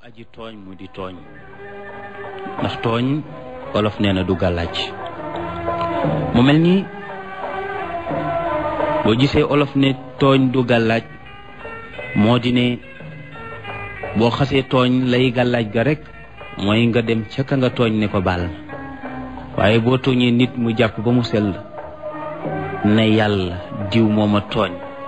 aji tooñ mu di tooñ ndax tooñ wolof nee na du gàllaaj mu mel ni boo gisee olof ne tooñ du gàllaaj moo di ne boo xasee tooñ lay gàllaaj ga rek mooy nga dem ca ka nga tooñ ne ko baal waaye boo tooñee nit mu jàpp ba mu sell ne yàlla diw mooma tooñ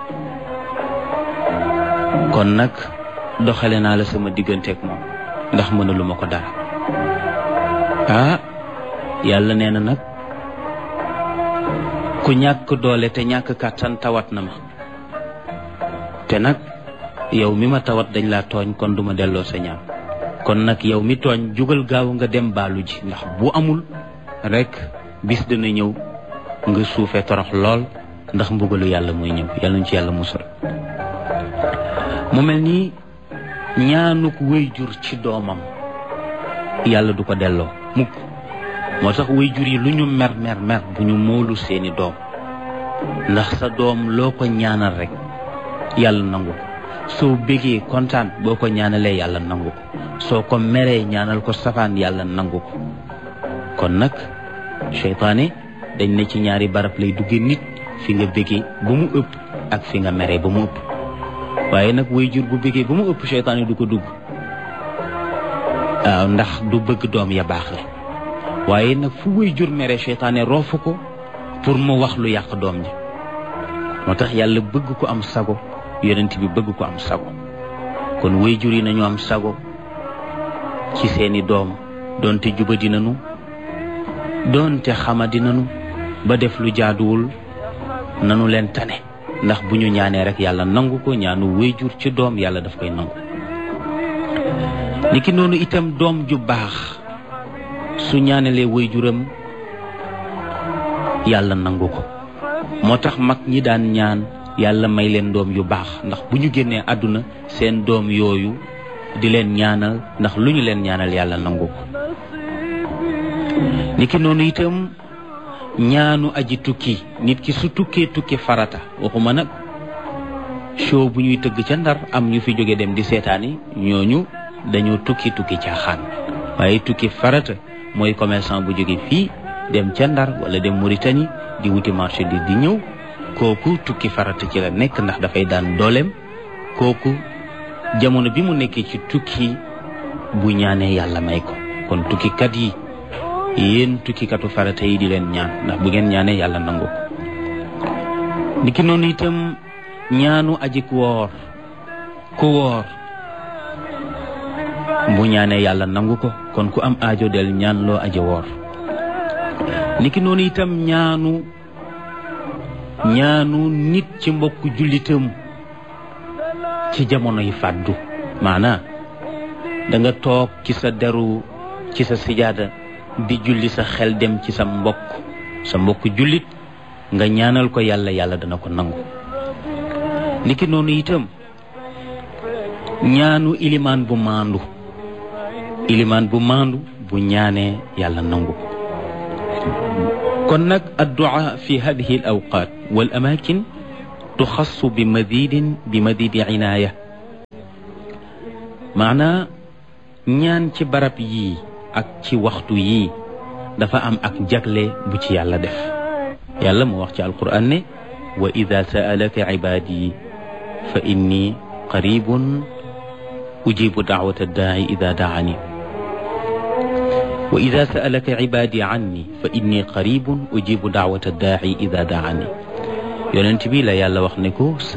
kon nag doxale naa la sama digganteeg moom ndax mënaluma ko dara ah yàlla nee na nag ku ñàkk doole te ñàkk kàttan tawat na ma te nag yow mi ma tawat dañ laa tooñ kon duma delloo sa ñaan kon nag yow mi tooñ jugal gaaw nga dem baalu ji ndax bu amul rek bis dina ñëw nga suufee torox lool ndax mbugalu yàlla muy ñëw yàlla ñu ci yàlla musal mu mel nii ñaanuk wéyjur ci doomam yàlla du ko delloo mukk moo tax wéyjur yi lu ñu mer mer mer bu ñu moolu seeni doom ndax sa doom loo ko ñaanal rek yàlla nangu ko soo bégee kontaan boo ko ñaanalee yàlla nangu ko soo ko meree ñaanal ko safaan yàlla nangu ko kon nag seytaane dañ ne ci ñaari barab lay dugge nit fi nga bégee ba mu ëpp ak fi nga meree ba mu ëpp waaye nag wéyjur bu bégee ba mu ëpp seytaane du ko dugg waaw ndax du bëgg doom ya baax la waaye nag fu wéyjur mere seytaane roofu ko pour mu wax lu yàq doom ji moo tax yàlla bëgg ko am sago yonent bi bëgg ko am sago kon wéyjur yi nañu am sago ci seeni doom doonte juba dinanu doonte xama dinanu ba def lu jaaduwul nanu leen tane ndax bu ñu ñaanee rek yàlla nangu ko ñaanu wéyjur ci doom yàlla daf koy nangu niki noonu itam doom ju baax su ñaanalee wéyjuram yàlla nangu ko moo tax mag ñi daan ñaan yàlla may leen doom yu baax ndax bu ñu génnee àdduna seen doom yooyu di leen ñaanal ndax lu ñu leen ñaanal yàlla nangu ko niki noonu itam ñaanu aji tukki nit ki su tukkee tukki farata waxuma nag show bu ñuy tëgg ca ndar am ñu fi jóge dem di seetaani ñooñu dañoo tukki tukki caaxaan waaye tukki farata mooy commerçant bu jóge fii dem ca ndar wala dem Mauritanie di wuti marché di di ñëw kooku tukki farata ci la nekk ndax dafay daan dooleem kooku jamono bi mu nekkee ci tukki bu ñaanee yàlla may ko kon tukkikat yi yéen tukkikatu farata yi di leen ñaan ndax bu ngeen ñaanee yàlla nangu ko niki noonu itam ñaanu aji ku woor ku woor bu ñaanee yàlla nangu ko kon ku am aajo del ñaan loo aji woor niki noonu itam ñaanu ñaanu nit ci mbokku jullitam ci jamono yi fàddu maanaa da nga toog ci sa deru ci sa sijaada di julli sa xel dem ci sa mbokk sa mbokk jullit nga ñaanal ko yàlla yàlla dana ko nangu niki noonu itam ñaanu ilimaan bu maandu ilimaan bu maandu bu ñaanee yàlla nangu ko kon nag addu'a fi hadihi al awqat wal amakin tuxassu bi madidin bi madidi inaaya maanaa ñaan ci barab yii ak ci waxtu yii dafa am ak jagle bu ci yàlla def yàlla mu wax ci alquran ne wa ida saalaka ibadi fa inni qaribun ujibu daawata daai ida daani wa ida saalaka ibadi anni fa inni qaribun ujibu daawata daai ida daani yonent bi la yàlla wax ne ko